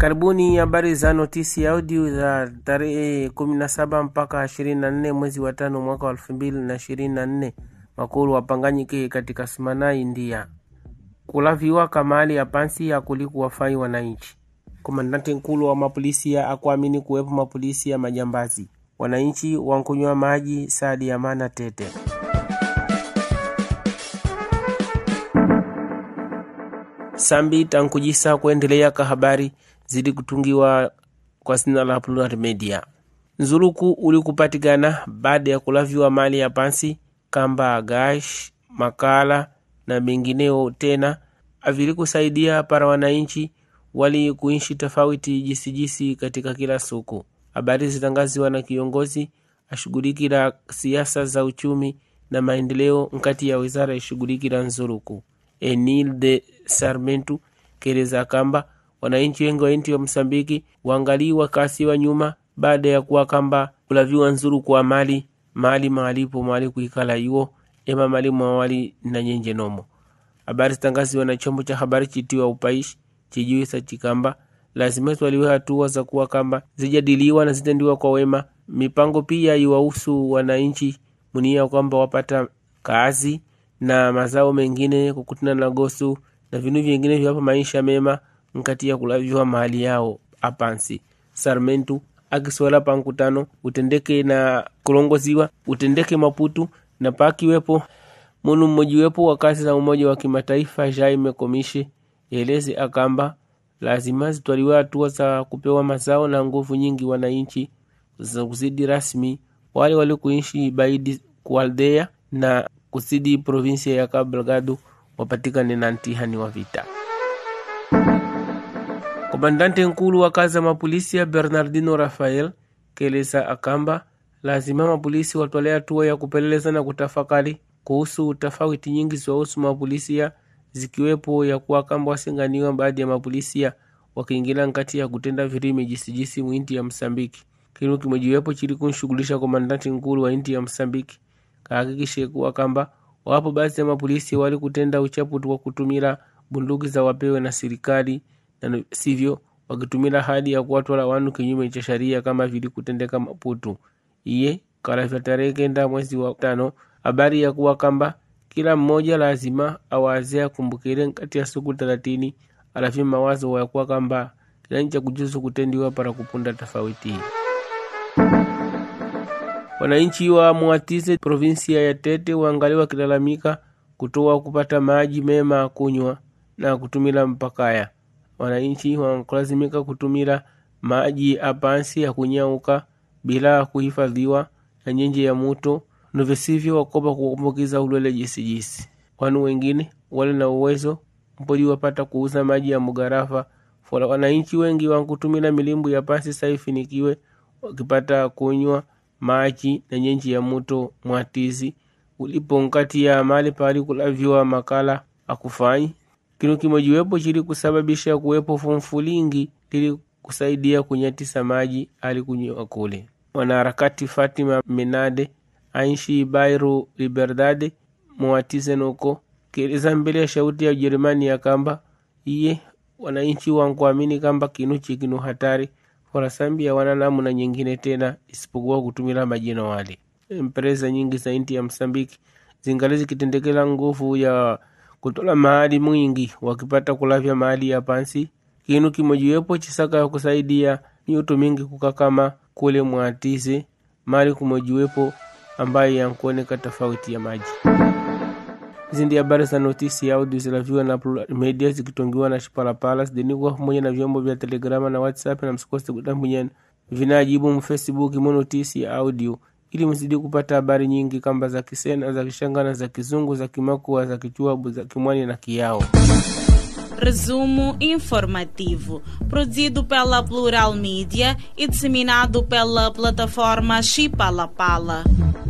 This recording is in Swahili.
Karibuni habari za notisi audio za tarehe 17 mpaka 24 mwezi wa tano mwaka wa 2024. Makulu wapanganyike katika Smana, India. Kulaviwa kamali ya pansi ya kuliku wafai wananchi. Komandante nkulu wa mapolisi akuamini kuwepo mapolisi ya majambazi. Wananchi wankunywa maji sadi ya mana tete. Sambi tankujisa kuendelea ka habari zidi kutungiwa kwa sina la Plural Media. Nzuluku ulikupatikana baada ya kulaviwa mali ya pansi kamba gash makala na mengineo tena avili kusaidia para wananchi wali kuishi tofauti jisijisi katika kila suku. Habari zitangaziwa na kiongozi ashughulikira siasa za uchumi na maendeleo nkati ya wizara ishughulikira nzuluku Enil de Sarmentu keleza kamba wananchi wengi wa inti wa Msambiki waangaliwa kasi wa nyuma baada ya kuwa kamba kulaviwa nzuru kwa mali mali maalipo mali kuikala iwo ema mali mwawali na nyenje nomo. Habari zitangaziwa na chombo cha habari chitiwa upaishi chijuisa chikamba lazima twaliwe hatua za kuwa kamba zijadiliwa na zitendiwa kwa wema. Mipango pia iwahusu wananchi munia kwamba wapata kazi na mazao mengine kukutana na gosu na vinu vingine vyapa maisha mema nkati ya kulaviwa mahali yao apansi Sarmentu akiswala pa nkutano utendeke na kulongoziwa utendeke Maputu na pakiwepo munu mmojiwepo wa kazi za Umoja wa Kimataifa Jaime Komishe eleze akamba lazima zitwaliwe hatua za kupewa mazao na nguvu nyingi wananchi za kuzidi rasmi wale wali kuishi baidi kualdea na kusidi provinsia ya Cabo Delgado wapatikane na ntihani wa vita. Komandante nkulu wa kazi ya mapolisi ya Bernardino Rafael keleza akamba lazima mapolisi watwale hatua ya kupeleleza na kutafakari kuhusu tofauti nyingi ziwahusu mapolisia zikiwepo ya kuwa kamba wasinganiwa baadhi ya mapolisia wakiingilia nkati ya kutenda virimi jisijisi mwinti ya Msambiki. Kinu kimojiwepo chili kunshughulisha komandante nkulu wa inti ya Msambiki kahakikishe kuwa kamba wapo baadhi ya mapolisi wali kutenda uchapu wa kutumira bunduki za wapewe na serikali na sivyo wakitumira hali ya kuwatwala wanu kinyume cha sharia kama vili kutendeka Maputu. Iye kalavya tarehe kenda mwezi wa tano habari ya kuwa kamba kila mmoja lazima awaze akumbukire nkati ya siku thelathini alafi mawazo ya kuwa kamba kilani cha kujuzu kutendiwa para kupunda tofauti. Wananchi wa Mwatize provinsia ya Tete waangali wakilalamika kutoa kupata maji mema kunywa na kutumila mpakaya. Wananchi wankulazimika kutumila maji apansi ya kunyauka bila kuhifadhiwa na nyenje ya muto novisivyo wakopa kukumbukiza ulwele jisijisi. Wanu wengine wale na uwezo mpodi wapata kuuza maji ya mugarafa fola wananchi wengi wankutumila milimbu ya pasi saifinikiwe wakipata kunywa maji na nyenji ya muto mwatizi ulipo nkati ya mali pali kulaviwa makala akufanyi kinu kimojiwepo chili kusababisha kuwepo fumfulingi ili kusaidia kunyatisa maji ali kunywa kule. Mwanaharakati Fatima Menade ainshi Bairu Liberdade mwatize noko kieleza mbele ya shauti ya Ujerumani ya kamba iye wananchi wankuamini kamba kinuchi kinu hatari Forasambia wana namna nyingine tena isipokuwa kutumila majina wale. Empresa nyingi za inti ya Msambiki zingali zikitendekela nguvu ya kutola mahali mwingi wakipata kulavya mahali ya pansi. Kinu kimojiwepo chisaka ya kusaidia nyuto mingi kukakama kule mwatize mali kumojiwepo ambaye yankuoneka tofauti ya maji. Hizi ndi habari za notisi ya audio zilaviwa na Plural Media zikitongiwa na Shipalapala zidinikwa pamoja na vyombo vya Telegrama na WhatsApp, na msikose kudambwinya vinajibu mfacebook mo notisi ya audio ili mzidi kupata habari nyingi kamba za Kisena, za Kishangana, za Kizungu, za Kimakua, za Kichwabu, za Kimwani na Kiao. Resumo informativo, produzido pela Plural Mídia e disseminado pela plataforma Chipalapala.